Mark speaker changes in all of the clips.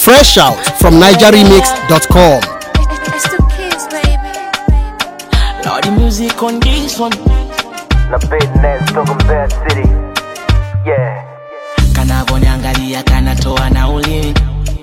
Speaker 1: Fresh out from NigerRemix.com.
Speaker 2: It's the kids, baby.
Speaker 3: Lord, the music on this one.
Speaker 4: na business toka Mbeya City. Yeah.
Speaker 3: Kanavoniangalia kanatoa na ulimi.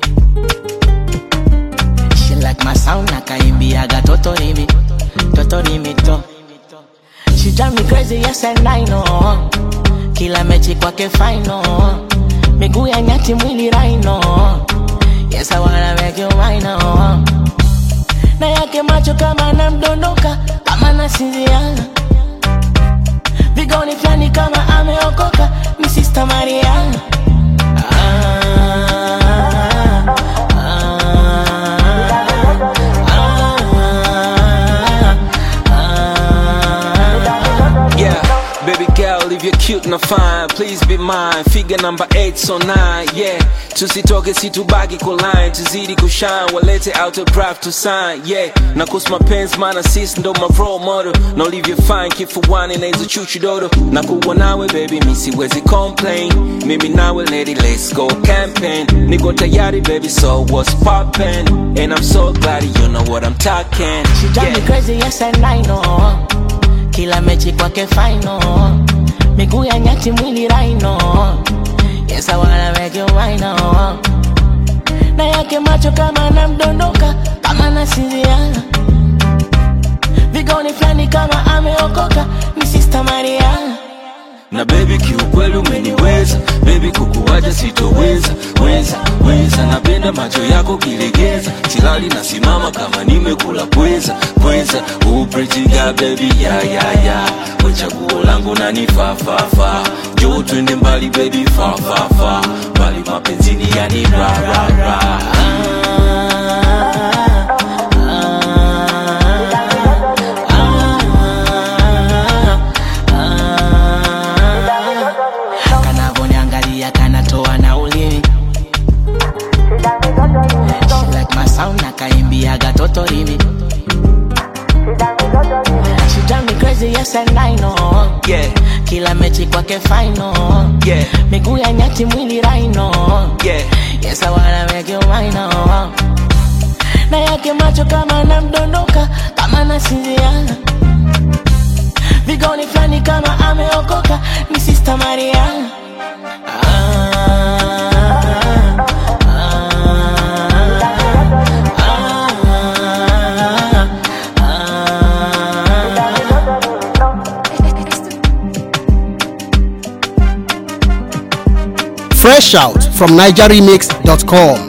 Speaker 3: She like my sound na kaimbiaga totorimi. Totorimi to. She drive me crazy, yes and I know. Kila mechi kwake final. Miguu ya nyati mwili raino. Yes, I wanna make you mine oh. Na yake macho kama namdondoka, kama nasinziana vigoni flani kama ameokoka ni Sister Maria ah, ah, ah, ah.
Speaker 5: Yeah, baby girl, if you're cute na fine, please be mine. Figure number 8 so 9, yeah. Tusitoke situbaki kwa line, tuzidi kushine, walete autograph to sign, yeah. Na kus mapenzi maana sis ndo my role model. Na ulivyo fine kifuani na hizo chuchu dodo. Na kuwa nawe baby, mi siwezi complain. Mimi nawe lady, let's go campaign. Niko tayari baby, so what's poppin'? And I'm so glad you know what I'm talking.
Speaker 3: She drive me
Speaker 5: Yeah.
Speaker 3: crazy, yes and I know. Kila mechi kwake final. Miguu ya nyati mwili raino. Yes, I wanna make you mine oh. Na yake macho kama namdondoka, kama nasinziana. Vigoni flani kama ameokoka, ni Sister Maria.
Speaker 5: na baby kiukweli umeniweza baby kukuwaja sitoweza weza weza napenda macho yako kilegeza silali nasimama kama nimekula pweza pweza uprejiga baby ya ya ya wechaguo langu nanifafafa jo twende mbali baby fafafa mbali mapenzini yani ra ra ra
Speaker 3: kanavoniangalia kanatoa na ulimi She like my sound na kaimbiaga totorimi She drive me crazy, yes and I know
Speaker 5: yeah
Speaker 3: Kila mechi kwake final
Speaker 5: yeah
Speaker 3: Miguu ya nyati mwili raino
Speaker 5: yeah
Speaker 3: Yes, I wanna make you mine oh. Na yake macho kama namdondoka Kama nasinziana Vigoni flani kama ameokoka Ni Sister Maria ah, ah, ah, ah.
Speaker 2: It's the
Speaker 1: Fresh out from NigerRemix.com.